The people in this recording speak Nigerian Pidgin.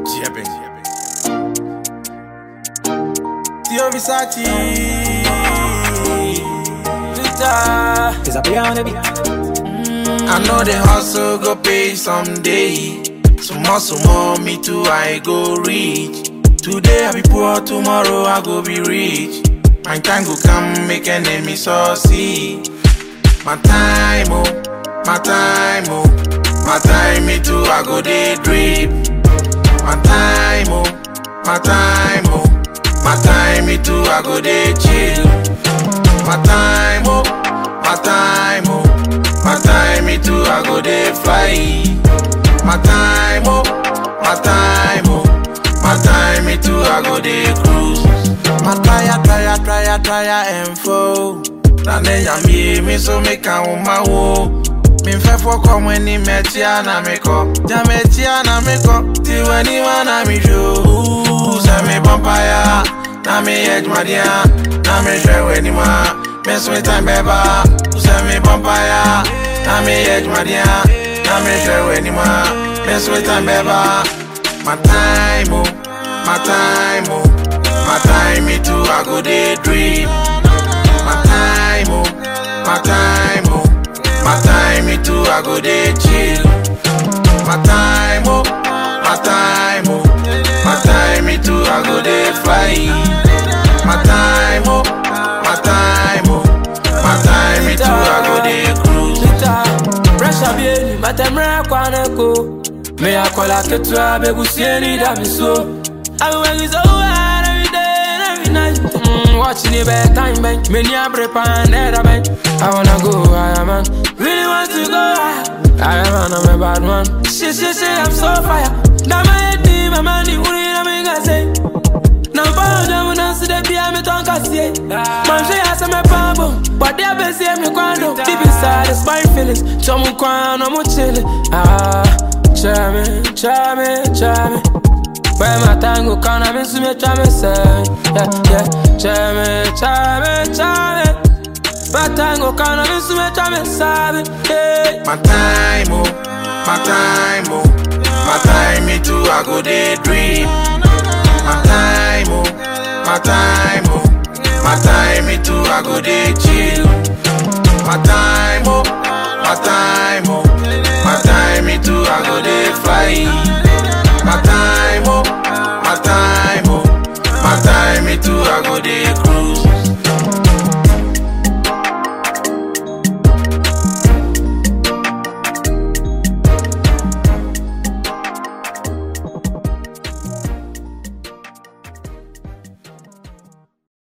Jepping. Theo Versace. Twitter. Cause I play on the beat. I know the hustle go pay someday. Some hustle more, me too, I go reach. Today I be poor, tomorrow I go be rich. My time go come, make enemy succeed. My time, oh, my time, oh, my time, me too, I go day drip. My time, oh, my time, oh, my time, me too, I go day chill. My time, oh, my time, oh, my time, me too, I go day fly. My time, oh, my time, oh, my time, me too, I go day cruise. My tire, tire, tire, tire, and foe. Na ne yamie, me so me can my wo. Me fẹ́ fọkọ mo ní mẹ́tíá na mi kọ́. Já mẹ́tíá na mi kọ́. Tiwẹ̀ ní wá na mi ṣó. Sẹ́ mi pọ́npáyà. Na mi yẹ jùmọ̀díà. Na mi ṣẹ̀wẹ̀ ní ma. Mi sún ìtàn bẹ́ẹ̀ bá. Sẹ́ mi pọ́npáyà. Na mi yẹ jùmọ̀díà. Na mi ṣẹ̀wẹ̀ ní ma. Mi sún ìtàn bẹ́ẹ̀ bá. My time, oh, my time, oh, my time, me too, I go day dream. My time, oh, my time, oh, my time, me too, I go day chill. My time, oh, my time, oh, my time, me too, I go day fly. My time, oh, my time, oh, my time, me too, I go day cruise. Twitter. Pressure bien, matemre kwa neko. Me akola ketua begusie ni da mi so. I be working so hard every day and every night. Mm, watching it bedtime bank. Me ni abre pan era bank. I wanna go higher man. Really want to go higher. I am I'm a bad man. Shit, shit, shit, I'm so fire. Now my head deep, my money, who need a make I say. Now follow them when I see them behind me tongue can see Man say I say me pambo But they be say me quando Deep inside it's my feelings So me quando, I'm chillin' Ah, try me, try me, try me Where my tango can I be see me try me say Yeah, yeah Try me, try me, try me My tango can I be see me try me say Yeah My time, oh, my time, oh, my time, me too, I go day dream. My time, oh, my time, oh, my time, me too, I go day chill. My time, oh, my time, oh, my time, me too, I go day fly. My time.